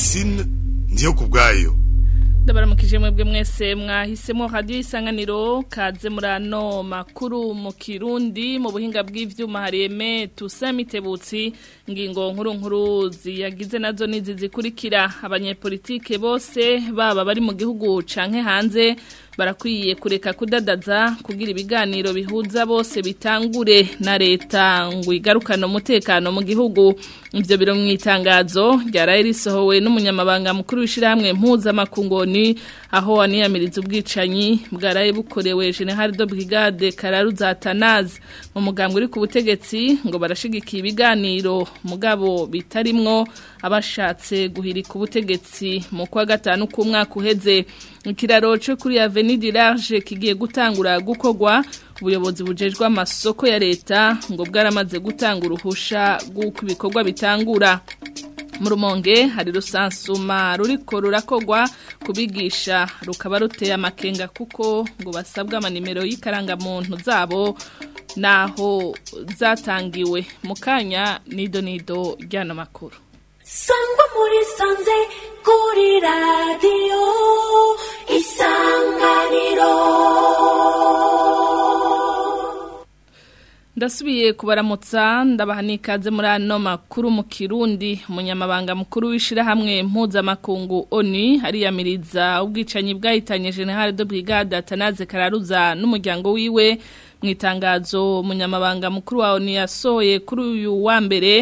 Francine ndiyo kubwayo ndabaramukije mwebwe mwese mwahisemo radio isanganiro kaze murano makuru mu Kirundi mu buhinga bw'ivyuma hariyeme tusamitebutsi ngingo nkuru nkuru ziyagize nazo nizi zikurikira abanyepolitike bose baba bari mu gihugu canke hanze barakwiye kureka kudadaza kugira ibiganiro bihuza bose bitangure na leta ngo igarukane umutekano mu gihugu ivyo biro mu itangazo ryaraye risohowe n'umunyamabanga mukuru w'ishirahamwe mpuzamakungoni aho waniyamiriza ubwicanyi bwaraye bukorewe General de Brigade Kararuza Atanaze mu mugambwe uri ku butegetsi ngo barashigikiye ibiganiro mugabo bitarimwo abashatse guhirika ubutegetsi mu kwa gatanu k'umwaka uheze ikiraro cyo kuri Avenue du Large kigiye gutangura gukogwa ubuyobozi bujejwe amasoko ya leta ngo bwaramaze gutanga uruhusha rw'uko ibikorwa bitangura mu rumonge hari rusansuma ruriko rurakogwa kubigisha rukaba ruteye amakenga kuko ngo basabwa amanimero y'ikarangamuntu zabo naho zatangiwe mu kanya nido nido ry'ano makuru sangwa muri sanze kuri radiyo isanganiro ndasubiye kubaramutsa ndabaha n'ikaze muri ano makuru mu kirundi umunyamabanga mukuru w'ishyirahamwe mpuzamakungu oni hariyamiriza ubwicanyi bwahitanye generale de brigade atanaze kararuza n'umuryango wiwe mu itangazo umunyamabanga mukuru wa oni yasohoye kuri uyu wa mbere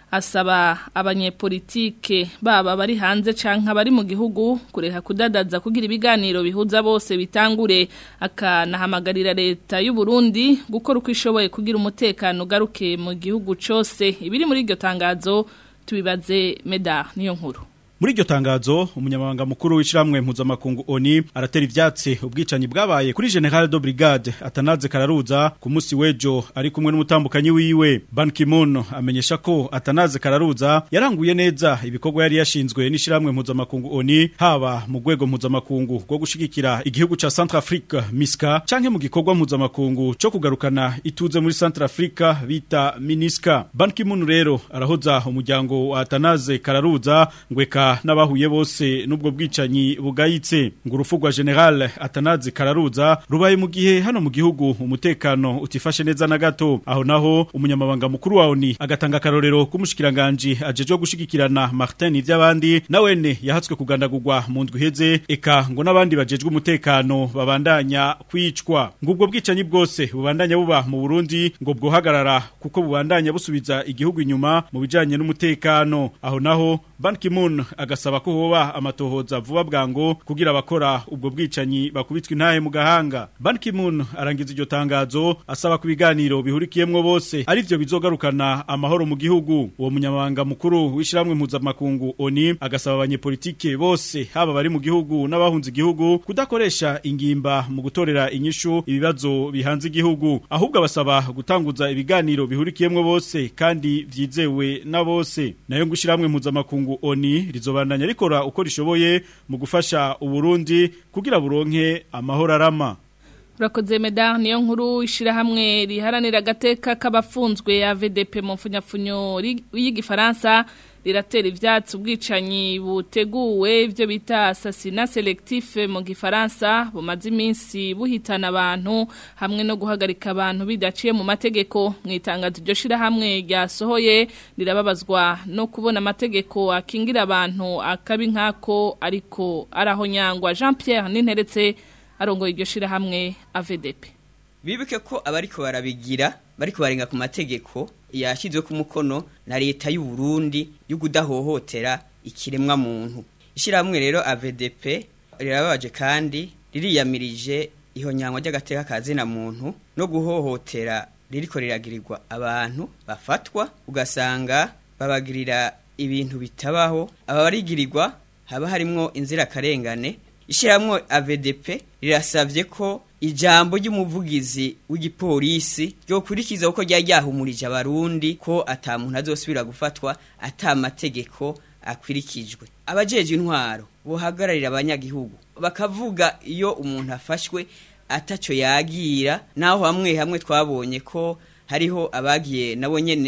asaba abanyepolitike baba bari hanze canke abari mu gihugu kureka kudadaza kugira ibiganiro bihuza bose bitangure akanahamagarira leta y'u Burundi gukora uko ishoboye kugira umutekano ugaruke mu gihugu cose ibiri muri iryo tangazo tubibaze Medar niyo nkuru muri iryo tangazo umunyamabanga mukuru w'ishiramwe mpuzamakungu oni aratera ivyatsi ubwicanyi bwabaye kuri General de Brigade atanaze kararuza ku musi wejo ari kumwe n'umutambukanyi wiwe Ban Ki-moon amenyesha ko atanaze kararuza yaranguye neza ibikorwa yari yashinzwe n'ishiramwe mpuzamakungu oni haba mu rwego mpuzamakungu rwo gushigikira igihugu ca Centrafrique MISCA canke mu gikorwa mpuzamakungu co kugarukana ituze muri Centrafrique bita MINISCA Ban Ki-moon rero arahoza umuryango wa atanaze kararuza ngweka n'abahuye bose n'ubwo bwicanyi bugayitse ngo urufu rwa general atanazi kararuza rubaye mu gihe hano mu gihugu umutekano utifashe neza na gato aho naho umunyamabanga mukuru wa ONU agatanga karorero k'umushikiranganje ajeje gushigikirana Martin ivy'abandi nawene yahatswe kugandagurwa mu ndwi heze eka ngo n'abandi bajejwe umutekano babandanya kwicwa ngo ubwo bwicanyi bwose bubandanya buba mu Burundi ngo bwohagarara kuko bubandanya busubiza igihugu inyuma mu bijanye n'umutekano aho naho Ban Ki-moon agasaba ko hoba amatohoza vuba bwango kugira abakora ubwo bwicanyi bakubitwa intahe mu gahanga Ban Ki-moon arangiza iryo tangazo asaba ku biganiro bihurikiyemwo bose ari byo bizogarukana amahoro mu gihugu uwo munyamabanga mukuru w'ishiramwe mpuzamakungu ONU agasaba abanyepolitike bose haba bari mu gihugu n'abahunze igihugu kudakoresha ingimba mu gutorera inyishu ibibazo bihanze igihugu ahubwo abasaba gutanguza ibiganiro bihurikiyemwo bose kandi vyizewe na bose nayo ngushiramwe mpuzamakungu ONU rizobandanya rikora uko rishoboye mu gufasha uburundi kugira buronke amahoro arama Urakoze medar niyo nkuru ishirahamwe riharanira agateka k'abafunzwe ya VDP mu mfunyafunyo y'igifaransa riratera ivyatsi ubwicanyi buteguwe ivyo bita assassinat selectif mu gifaransa bumaze iminsi buhitana abantu hamwe no guhagarika abantu bidaciye mu mategeko mu itangazo ryo shirahamwe ryasohoye rirababazwa no kubona amategeko akingira abantu akabi nkako ariko arahonyangwa Jean Pierre Ninteretse arongoye iryo shirahamwe AVDP bibuke ko abariko barabigira bariko barenga ku mategeko yashizwe ku mukono na leta y'u Burundi yo kudahohotera ikiremwa muntu ishiramwe rero AVDP rirababaje kandi ririyamirije ihonyangwa ry'agateka kazina muntu no guhohotera ririko riragirirwa abantu bafatwa ugasanga babagirira ibintu bitabaho ababarigirirwa haba harimwo inzira karengane ishiramwe AVDP rirasavye ko ijambo ry'umuvugizi w'igipolisi ryo kurikiza uko ryari ryahumurije abarundi ko ata muntu azosubira gufatwa ata amategeko akwirikijwe abajeje intwaro bohagararira abanyagihugu bakavuga iyo umuntu afashwe ataco yagira naho hamwe hamwe twabonye ko hariho abagiye nabo nyene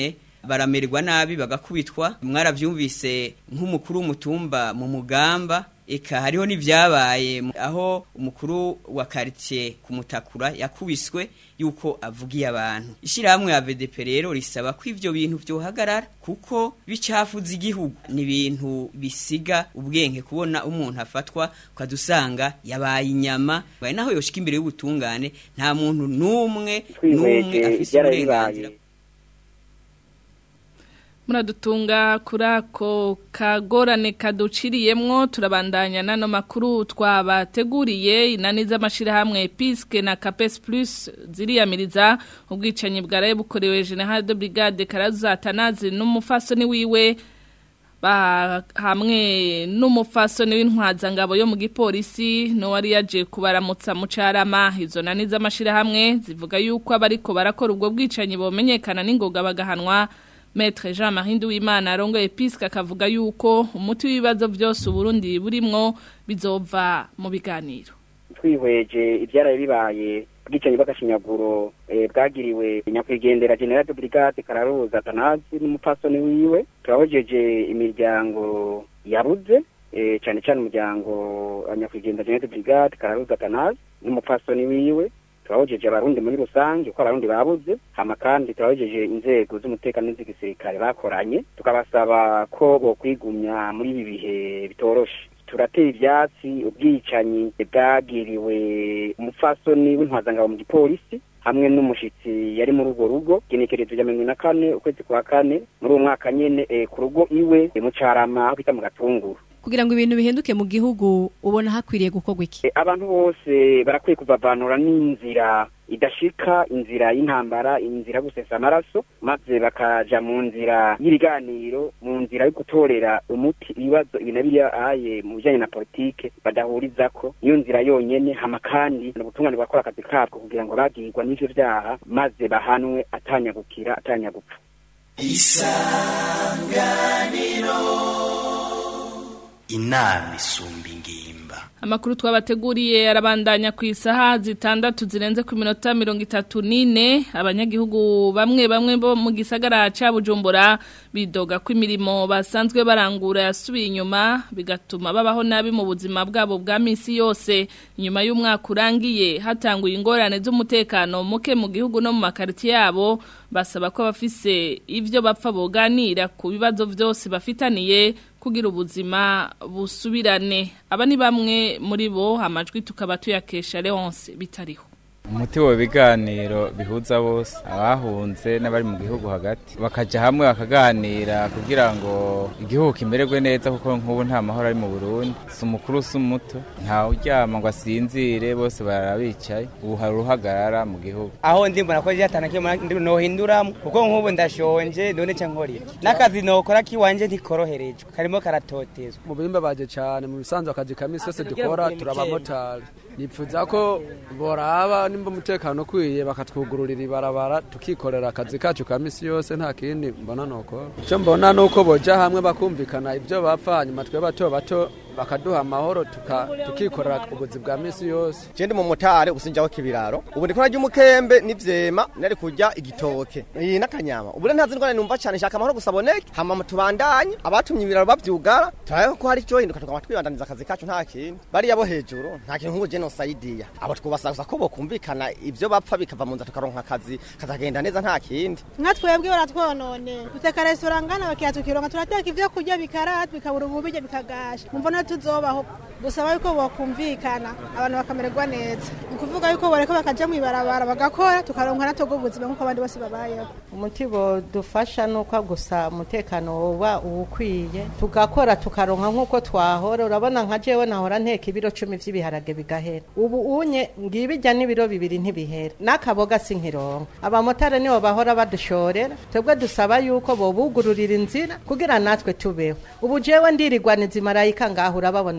baramererwa nabi bagakubitwa mwaravyumvise nk'umukuru w'umutumba mu mugamba eka hariho n'ivyabaye mu- aho umukuru wa quartier kumutakura yakubiswe yuko avugiye abantu ishirahamwe ya VDP rero risaba ko ivyo bintu vyohagarara kuko bicafuza igihugu ni ibintu bisiga ubwenge kubona umuntu afatwa ukadusanga yabaye inyama baye naho yoshika imbere y'ubutungane nta muntu n'umwe n'umwe twihweje afise ibyarabibaye uburenganzira muradutunga kuri ako kagorane kaduciriyemwo turabandanya n'ano makuru twabateguriye inani z'amashyirahamwe piske na capes plus ziriyamiriza ubwicanyi bwaraye bukorewe general de brigade karazatanazi n'umufasoni wiwe ba hamwe n'umufasoni w'intwazangabo yo mu gipolisi n'uwari yaje kubaramutsa mu carama izo nani z'amashyirahamwe zivuga yuko abariko barakora ubwo bwicanyi bomenyekana n'ingoga bagahanwa Maître Jean-Marie Nduwimana arongoye episke akavuga yuko umuti w'ibibazo byose uburundi burimwo bizova mu biganiro twihweje ibyaraye bibaye ubwicanyi bw'agashinyaguro eh, bwagiriwe nyakwigendera general de brigade kararuza atanazi n'umupfasoni wiwe turahojeje imiryango yabuze eh, cyane cyane umuryango wa nyakwigendera general de brigade kararuza atanazi n'umupfasoni wiwe turahojeje abarundi muri rusange uko abarundi babuze hama kandi turahojeje inzego z'umutekano n'iz'igisirikare bakoranye tukabasaba ko bokwigumya muri ibi bihe bitoroshe turatera ivyatsi ubwicanyi bwagiriwe umupfasoni w'intwazangabo mu gipolisi hamwe n'umushitsi yari muri urwo rugo genekerezo rya mirongo ine na kane ukwezi kwa kane muri uwo mwaka nyene eh, ku rugo iwe eh, mu carama aho bita mu gatunguru kugira ngo ibintu bihinduke mu gihugu ubona hakwiriye gukorwa iki Eh, abantu bose barakwiye kuvavanura n'inzira idashika inzira y'intambara inzira yo gusesa amaraso maze bakaja mu nzira y'ibiganiro mu nzira yo gutorera umuti ibibazo ibi na biriya aye mu bijanye na politike badahurizako niyo nzira yonyene hama kandi ubutungane bwakora akazi kabwo kugira ngo bagirwa n'ivyo vyaha maze bahanwe atanyagukira atanyagupfa inama isumba ingimba Amakuru twabateguriye arabandanya ku isaha zitandatu zirenze ku minota mirongo itatu n'ine abanyagihugu bamwe bamwe bo mu gisagara ca Bujumbura bidoga ko imirimo basanzwe barangura yasubiye inyuma bigatuma babaho nabi mu buzima bwabo bwa misi yose nyuma y'umwaka urangiye hatanguye ingorane z'umutekano muke mu gihugu no mu makariti yabo basaba ko abafise ivyo bapfa boganira ku bibazo vyose bafitaniye kugira ubuzima busubirane aba ni bamwe muri bo amajwi tukaba tuyakesha Leonce bitariho umuti wa biganiro bihuza bose abahunze n'abari mu gihugu hagati bakaja hamwe bakaganira kugira ngo igihugu kimererwe neza kuko nk'ubu nta mahoro ari mu Burundi si umukuru si umuto nta uryama ngo asinzire bose barabicaye ubu hari uruhagarara mu gihugu aho ndi mbona ko ryatana kimwe nohinduramo kuko nk'ubu ndashonje none ca nkorera n'akazi nokora kiwanje ntikoroherejwe karimo karatotezwa mu bimbabaje cyane mu bisanzwe akazi ka misi yose dukora turabamotari nipfuza ko boraba nimba umutekano ukwiye bakatwugururira ibarabara tukikorera akazi kacu ka misi yose nta kindi mbona nuko icyo mbona ni uko boja hamwe bakumvikana ibyo bapfa hanyuma twe bato bato bakaduha amahoro tuka- tukikorera ubuzi bwa misi yose je ndi mu motari usinjaho kibiraro ubu ndiko narya umukembe n'ivyema nari kurya igitoke iyi n'akanyama ubu rero ntazi ndwara numva cyane shaka amahoro gusa aboneke hama tubandanye abatumye ibiraro bavyugara turabe ko hari ico hinduka tukaba twibandaniza akazi kacu nta kindi bariya bo hejuru nta kintu nk'ubu genocidia abo twubasaba gusa ko bokumvikana ivyo bapfa bikava mu nzira tukaronka akazi kazagenda neza nta kindi nka twebwe baratwonone duteka resitora ngana bakira tukironka turateka ivyo kurya bikarata bikabura ububirya bikagasha mumva no tuzobaho dusaba yuko bokumvikana abantu bakamererwa neza ni ukuvuga yuko boreko bakaja mw'ibarabara bagakora tukaronka natwo ubuzima nk'uko abandi bose babayeho umuti dufasha ni uko gusa umutekano woba uwukwiye tugakora tukaronka nk'uko twahora urabona nka jewe nahora nteka ibiro cumi vy'ibiharage bigahera ubu unye ngibijya n'ibiro bibiri ntibihera n'akaboga sinkironka abamotari nibo bahora badushorera twebwe dusaba yuko bobugururira inzira kugira natwe tubeho ubu jewe ndirigwaniza imarayika ngaho urababona uko bangana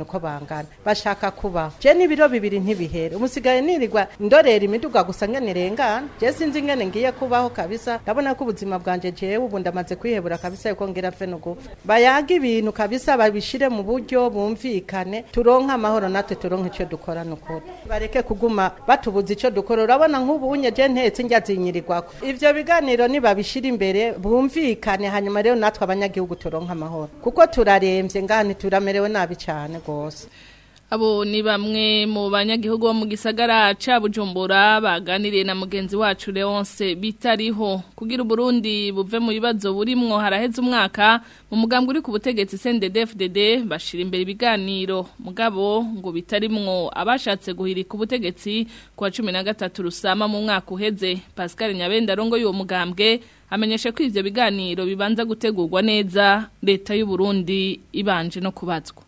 bangana bashaka kubaho je n'ibiro bibiri ntibihere umusigaye nirirwa ndorera imiduga gusa ngene irengana je sinzi ngene ngiye kubaho kabisa ndabona ko ubuzima bwanje jewe ubu ndamaze kwihebura kabisa yuko ngira mfe no gupfa bayaga ibintu kabisa babishire mu buryo bumvikane turonke amahoro natwe turonke ico dukora nukuri bareke kuguma batubuza ico dukora urabona nk'ubu unye je ntetse njya zinyirirwako ivyo biganiro nibabishira imbere bumvikane hanyuma rero natwe abanyagihugu turonke amahoro kuko turaremvye ngani turamerewe nabi cane gose Abo ni bamwe mu banyagihugu bo mu gisagara ca Bujumbura baganiriye na mugenzi wacu Leonce bitariho kugira Burundi buve mu bibazo burimwo haraheze umwaka mu mugambwe uri ku butegetsi CNDD-FDD bashira imbere ibiganiro mugabo ngo bitarimwo abashatse guhirika ubutegetsi kwa 13 rusama mu mwaka uheze Pascal Nyabenda rongo y'uwo mugambwe amenyesha ko ivyo biganiro bibanza gutegurwa neza leta y'u Burundi ibanje no kubazwa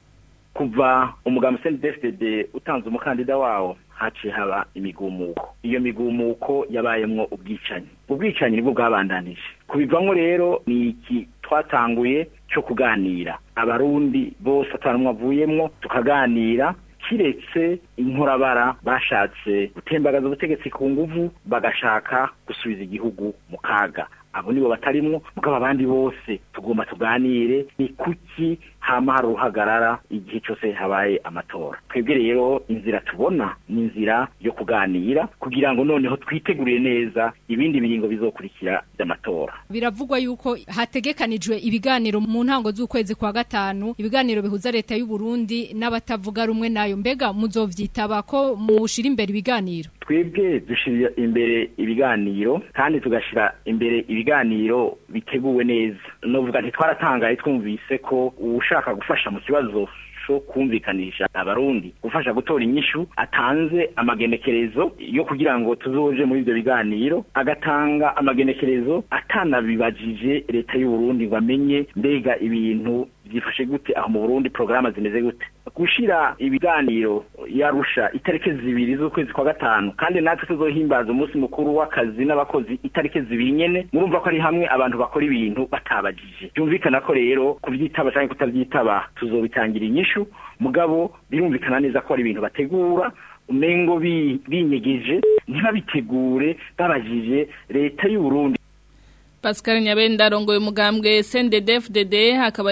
kuva umugambi CNDD-FDD utanze umukandida wawo haciye haba imigumuko iyo migumuko yabayemwo ubwicanyi ubwicanyi nibwo bwabandanije kubivamwo rero ni iki twatanguye cyo kuganira abarundi bose atanumwe avuyemwo tukaganira kiretse inkorabara bashatse gutembagaza ubutegetsi ku nguvu bagashaka gusubiza igihugu mu kaga abo nibo batarimwo mugabo abandi bose tugomba tuganire ni kuki hama hari uruhagarara igihe cyose habaye amatora twebwe rero inzira tubona ni inzira yo kuganira kugira ngo noneho twitegurire neza ibindi biringo bizokurikira by'amatora biravugwa yuko hategekanijwe ibiganiro mu ntango z'ukwezi kwa gatanu ibiganiro bihuza leta y'u Burundi n'abatavuga rumwe nayo mbega muzovyitaba ko mushira imbere ibiganiro twebwe dushira imbere ibiganiro kandi tugashira imbere ibiganiro biteguwe neza novuga ntitwaratangaye twumvise ko ushaka gufasha mu kibazo cyo kumvikanisha abarundi gufasha gutora inyishu atanze amagenekerezo yo kugira ngo tuzoje muri ibyo biganiro agatanga amagenekerezo atanabibajije leta y'u Burundi ngo amenye mbega ibintu byifashe gute aho mu Burundi programa zimeze gute gushira ibiganiro yarusha itarike zibiri z'ukwezi kwa gatanu kandi natwe tuzohimbaza umunsi mukuru w'akazi n'abakozi itarike zibiri nyene murumva ko ari hamwe abantu bakora ibintu batabajije byumvikana ko rero kuvyitaba cyangwa kutavyitaba tuzobitangira inyishu mugabo birumvikana neza ko ari ibintu bategura umengo binyegeje ntibabitegure babajije leta y'u Burundi Pascal Nyabenda arongoye umugambwe CNDD-FDD hakaba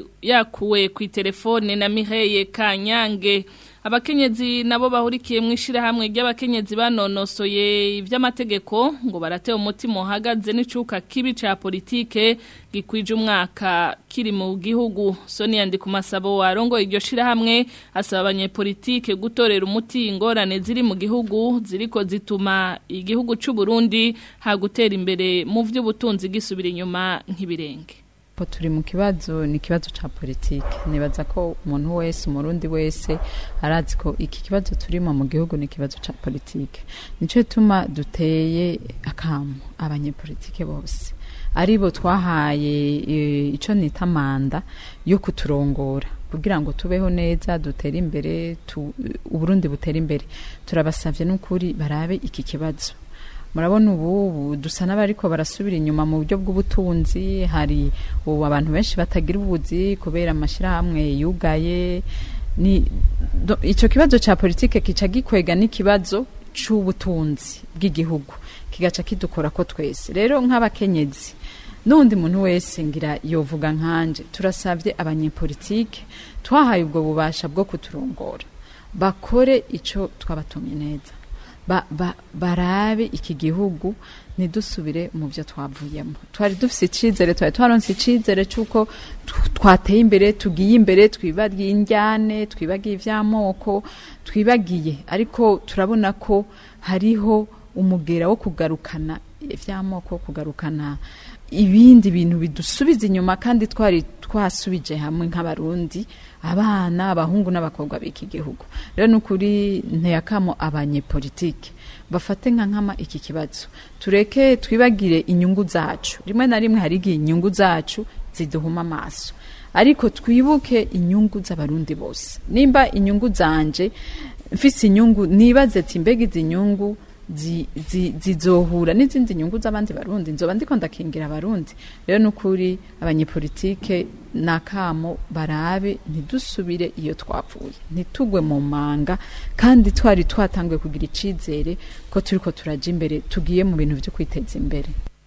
yakuwe ku telefone na Miheye Kanyange abakenyezi nabo bahurikiye mu ishirahamwe ry'abakenyezi banonosoye ivy'amategeko ngo baratewe umutima uhagaze n'icuka kibi ca politike gikwije umwaka kiri mu gihugu Sonia Ndikumasabo warongoye iryo shirahamwe asaba abanyepolitike gutorera umuti ingorane ziri mu gihugu ziriko zituma igihugu c'u Burundi hagutera imbere mu vy'ubutunzi gisubira inyuma nk'ibirenge po turi mu kibazo ni ikibazo ca politike nibaza ko umuntu wese umurundi wese arazi ko iki kibazo turimo mu gihugu ni ikibazo ca politike nico gituma duteye akamu abanyepolitike bose aribo twahaye ico nita manda yo kuturongora kugira ngo tubeho neza dutere imbere tu, uburundi butere imbere turabasavye n'ukuri barabe iki kibazo murabona ubu dusa n'abariko barasubira inyuma mu buryo bw'ubutunzi hari ubu abantu benshi batagira ubuzi kubera amashyirahamwe yugaye ni icyo kibazo cya politike kica gikwega n'ikibazo cy'ubutunzi bw'igihugu kigaca kidukora ko twese rero nk'abakenyezi n'undi muntu wese ngira yovuga nkanje turasabye abanyepolitike twahaye ubwo bubasha bwo kuturongora bakore icyo twabatumye neza ba, ba, barabe iki gihugu ntidusubire mu byo twavuyemo twari dufise icizere twari twaronse icizere cy'uko twateye imbere tugiye imbere twibagiye injyane twibagiye ivy'amoko twibagiye ariko turabona ko hariho umugera wo kugarukana ivy'amoko kugarukana ibindi bintu bidusubiza inyuma kandi twari twasubije hamwe nk'abarundi abana abahungu n'abakobwa b'iki gihugu rero ni ukuri ntiyakamo abanyepolitike bafate nka nkama iki kibazo tureke twibagire inyungu zacu rimwe na rimwe hari igihe inyungu zacu ziduhuma amaso ariko twibuke inyungu z'abarundi bose nimba inyungu zanje mfise inyungu nibaze ati mbega izi nyungu zi- zi- zizohura n'izindi nyungu z'abandi barundi nzoba ndiko ndakingira abarundi rero nukuri abanyepolitike nakamo barabe ntidusubire iyo twapfuye ntitugwe mu manga kandi twari twatanguye kugira icizere ko turiko turaja imbere tugiye mu bintu vyo kwiteza imbere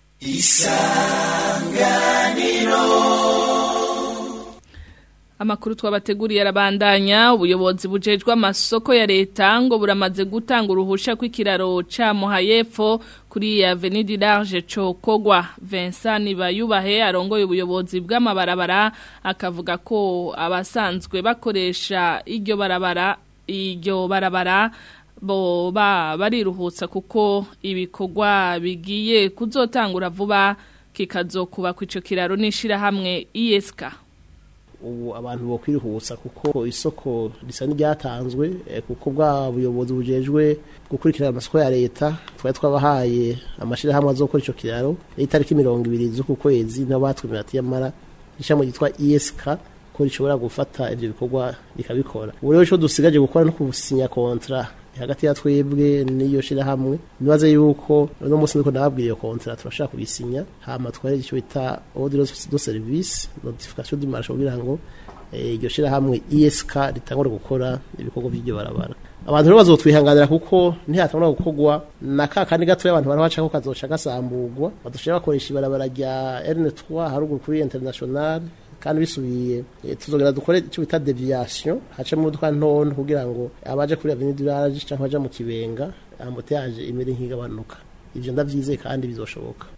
Amakuru twabateguriye arabandanya ubuyobozi bujejwe amasoko ya leta ngo buramaze gutanga uruhusha kw'ikiraro ca Muhayepfo kuri Avenue du Large Cokogwa Vincent Bayubahe arongoye ubuyobozi bw'amabarabara akavuga ko abasanzwe bakoresha iryo barabara iryo barabara bo ba bariruhutsa kuko ibikorwa bigiye kuzotangura vuba kikazokuba kw'ico kiraro n'ishirahamwe ISK ubu abantu bo kwiruhutsa kuko isoko risa n'iryatanzwe eh, kuko bwa buyobozi bujejwe gukurikirana amasoko ya leta twari twabahaye amashirahamwe azokora ico kiraro itariki mirongo ibiri z'uku kwezi nabo batwemera ati yamara ishami ryitwa ISK ko rishobora gufata ivyo bikorwa rikabikora ubu rero ico dusigaje gukora no kusinya kontra hagati ya twebwe n'iyo shirahamwe nibaze yuko uno munsi niko nababwiriye iyo kontra turashaka kuyisinya hama tware icyo bita ordre de service notification du marché kugira ngo eh, iryo shirahamwe ISK ritangure gukora ibikorwa by'iryo barabara abantu rero bazotwihanganira kuko ntihatangura gukorwa na ka kandi gato abantu barabaca ko kazoca gasamburwa badushaka bakoresha ibarabara rya N3 haruguru kuri international kandi bisubiye eh, tuzogera dukore icyo bita deviation hace mu modoka ntonto kugira ngo abaje kuri avenue du large cyangwa baje mu kibenga amboteyaje imere nk'igabanuka ivyo ndavyizeye kandi bizoshoboka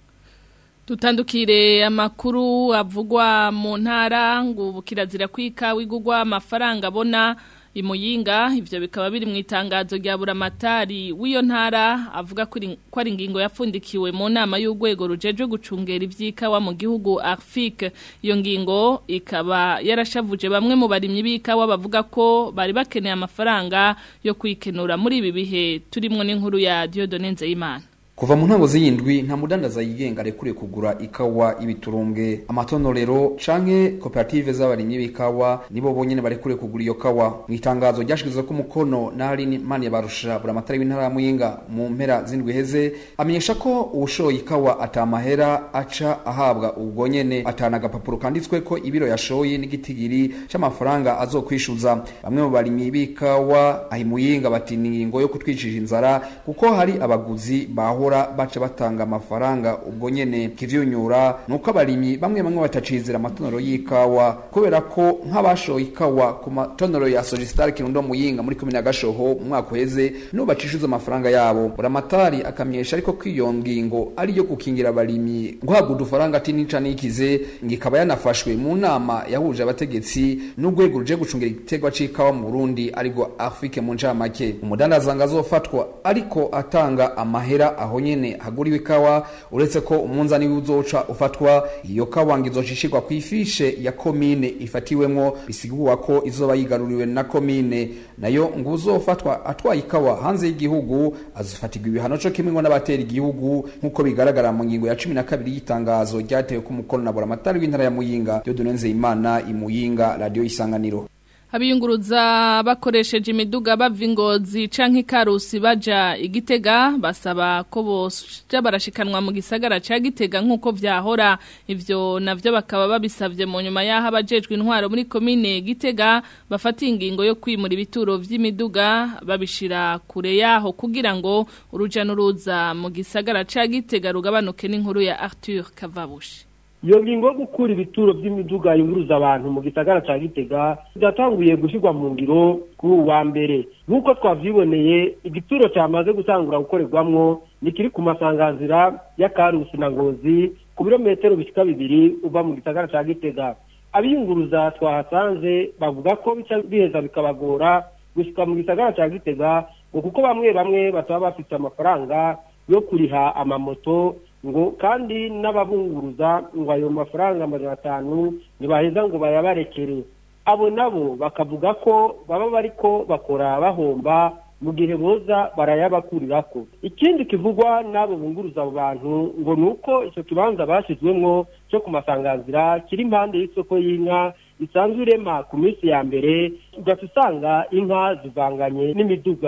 Tutandukire amakuru avugwa mu ntara ngo bukirazira kwika wigugwa amafaranga abona imuyinga ivyo bikaba biri mu itangazo rya buramatari w'iyo ntara avuga ko iri- ko ari ingingo yapfundikiwe mu nama y'urwego rujeje gucungera ivy'ikawa mu gihugu Arfik iyo ngingo ikaba yarashavuje bamwe mu barimyi b'ikawa bavuga ko bari bakeneye amafaranga yo kwikenura muri ibi bihe turimwo n'inkuru ya Dieudonne Nzeyimana Kuva mu ntango z'iyindwi nta mudandaza yigenga arekure kugura ikawa ibiturumbwe amatonorero canke koperative z'abarimyi b'ikawa nibo bonyene barekure kugura iyo kawa mu itangazo ryashizwe ko umukono na Aline Mani barusha buramatari w'intara ya Muyinga mu mpera z'indwi heze amenyesha ko uwushoye ikawa atamahera aca ahabwa ubwo nyene atana agapapuro kanditswe ko ibiro yashoye n'igitigiri c'amafaranga azokwishuza bamwe mu barimyi b'ikawa ahi Muyinga bati ni ingingo yo kutwicisha inzara kuko hari abaguzi baho bahora baca batanga amafaranga ubwo nyene kivyunyura nuko abarimyi bamwe bamwe batacizira amatonero y'ikawa kubera ko nk'abashoye ikawa ku matonero ya Sogistar Kirundo Muyinga muri komine ya Gashoho mu mwaka uheze no bacishuza amafaranga yabo buramatari akamyesha ariko kwiyo ngingo ari yo gukingira abarimyi guhabwa udufaranga ati nica nikize ngikaba yanafashwe mu nama yahuje abategetsi n'urwego ruje gucungira igiterwa c'ikawa mu Burundi ariko Afrique mu ncamake umudandaza ngazofatwa ariko atanga amahera aho nyene haguriwe ikawa uretse ko umunzani w'uzoca ufatwa iyo kawa ngizocishirwa ku ifishe ya komine ifatiwemwo bisigurwa ko izoba yigaruriwe na komine nayo ngo uzofatwa atwaye ikawa hanze y'igihugu azofatirwa ibihano co kimwe ngo n'abatera igihugu nk'uko bigaragara mu ngingo ya cumi na kabiri y'itangazo ryatewe ku mukono na buramatari w'intara ya muyinga Dieudonne Nzeyimana imuyinga radio isanganiro Habiyunguruza bakoresheje imiduga bava ingozi canke ikarusi baja igitega basaba ko boja barashikanwa mu gisagara ca gitega nk'uko vyahora ivyo navyo bakaba babisavye mu nyuma y'aho abajejwe intwaro muri komine gitega bafata ingingo yo kwimura ibituro vy'imiduga babishira kure yaho kugira ngo uruja n'uruza mu gisagara ca gitega rugabanuke n'inkuru ya Arthur Kavabushi iyo ngingo yo gukura ibituro by'imiduga yunguruza abantu mu gisagara cya gitega byatanguye gushyirwa mu ngiro kuri ubu wa mbere nk'uko twavyiboneye igituro cyamaze gutangura gukorerwamwo ni kiri ku masanganzira ya karusi na ngozi ku birometero bishyika bibiri uva mu gisagara cya gitega abiyunguruza twahasanze bavuga ko bica biheza bikabagora gushyika mu gisagara cya gitega ngo kuko bamwe bamwe bataba bafite amafaranga yo kuriha amamoto ngo kandi n'ababunguruza ngo ayo mafaranga amajana atanu ntibaheza ngo bayabarekere abo nabo bakavuga ko baba bariko bakora bahomba mu gihe boza barayabakurirako ikindi kivugwa n'abo bunguruza abo bantu ngo ni uko icyo kibanza bashyizwemwo cyo ku masanganzira kiri impande y'isoko y'inka isanzwe irema ku minsi ya mbere ugaca usanga inka zivanganye n'imiduga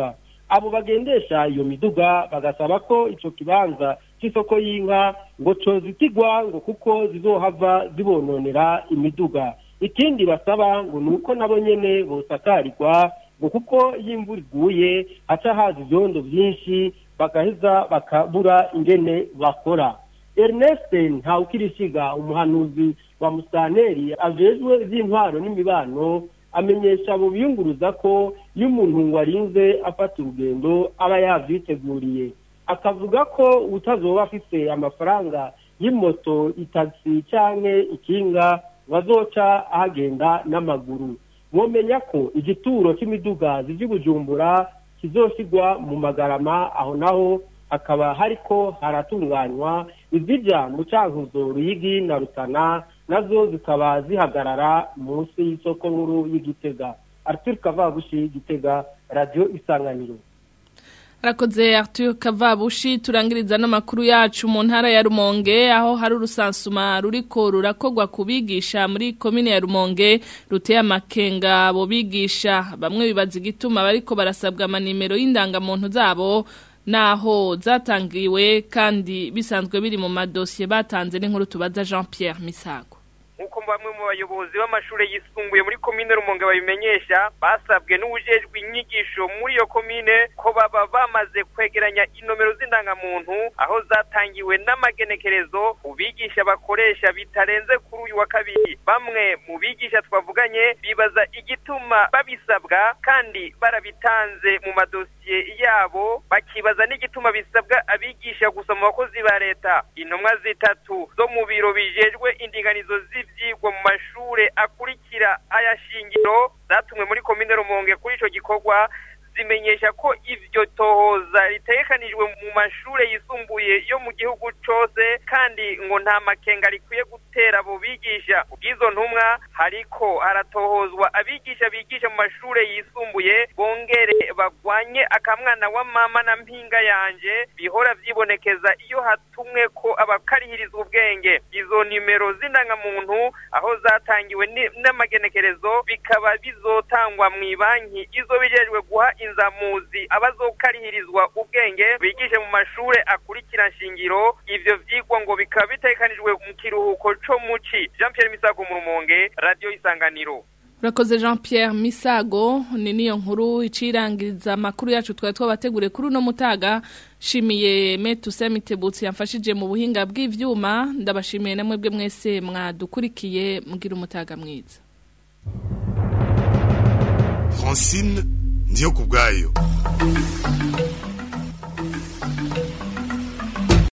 abo bagendesha iyo miduga bagasaba ko ico kibanza c'isoko y'inka ngo cozitigwa ngo kuko zizohava zibononera imiduga ikindi basaba ngo ni uko nabo nyene bosakarirwa ngo kuko iyo imvura iguye haca haza ivyondo vyinshi bagaheza bakabura ingene bakora Ernest Ntawukirishiga umuhanuzi wa Musaneri ajejwe ivy'intwaro n'imibano amenyesha abo biyunguruza ko iyo umuntu warinze afata urugendo aba yavyiteguriye akavuga ko utazoba afise amafaranga y'imoto itagisi canke ikinga bazoca ahagenda n'amaguru mwomenya ko igituro c'imiduga zivye bujumbura kizoshigwa mu magarama aho naho hakaba hariko haratunganywa izija mu cankuzo ruyigi na rutana nazo zikaba zihagarara munsi y'isoko nkuru y'igitega arthur kavabushi gitega radio isanganiro Arakoze Arthur Kavabushi turangiriza n'amakuru yacu mu ntara ya Rumonge aho hari urusansuma ruriko rurakogwa kubigisha muri komine ya Rumonge ruteye amakenga abo bigisha bamwe bibaza igituma bariko barasabwa amanimero y'indangamuntu zabo naho zatangiwe kandi bisanzwe biri mu madosiye batanze n'inkuru tubaza Jean Pierre Misago nk'uko bamwe mu bayobozi b'amashuri yisumbuye muri komine rumonge babimenyesha basabwe n'ubujejwe inyigisho muri iyo komine ko baba bamaze kwegeranya inomero z'indangamuntu aho zatangiwe n'amagenekerezo ubigisha bakoresha bitarenze kuri uyu wa kabiri bamwe mu bigisha twavuganye bibaza igituma babisabwa kandi barabitanze mu madosiye yabo bakibaza n'igituma bisabwa abigisha gusa mu bakozi ba leta intumwa zitatu zo mu biro bijejwe indinganizo z'ivyigwa mu mashure akurikira aya shingiro zatumwe muri komine rumonge kuri ico gikorwa zimenyesha ko ivyo tohoza ritegekanijwe mu mashure yisumbuye yo mu gihugu cose kandi ngo nta makenga rikwiye gutera abo bigisha ubw'izo ntumwa hariko haratohozwa abigisha bigisha mu mashure yisumbuye bongere bagwanye akamwana wa mama na mpinga yanje bihora vyibonekeza iyo hatumwe ko abakarihirizwa ubwenge izo nimero z'indangamuntu aho zatangiwe ni- n'amagenekerezo bikaba bizotangwa mw'ibanki izo bijejwe guha inzamuzi abazokarihirizwa ubwenge bigishe mu mashure akurikira nshingiro ivyo vyigwa ngo bikaba bitegekanijwe mu kiruhuko co muci Jean Pierre Misago mu Rumonge Radio Isanganiro Urakoze Jean Pierre Misago ni niyo nkuru icirangiriza amakuru yacu twari twabateguriye kuri uno mutaga shimiye Metu Semitebutsi yamfashije mu buhinga bw'ivyuma ndabashimiye namwe bwe mwese mwadukurikiye mugira umutaga mwiza Francine ndiyo kubwayo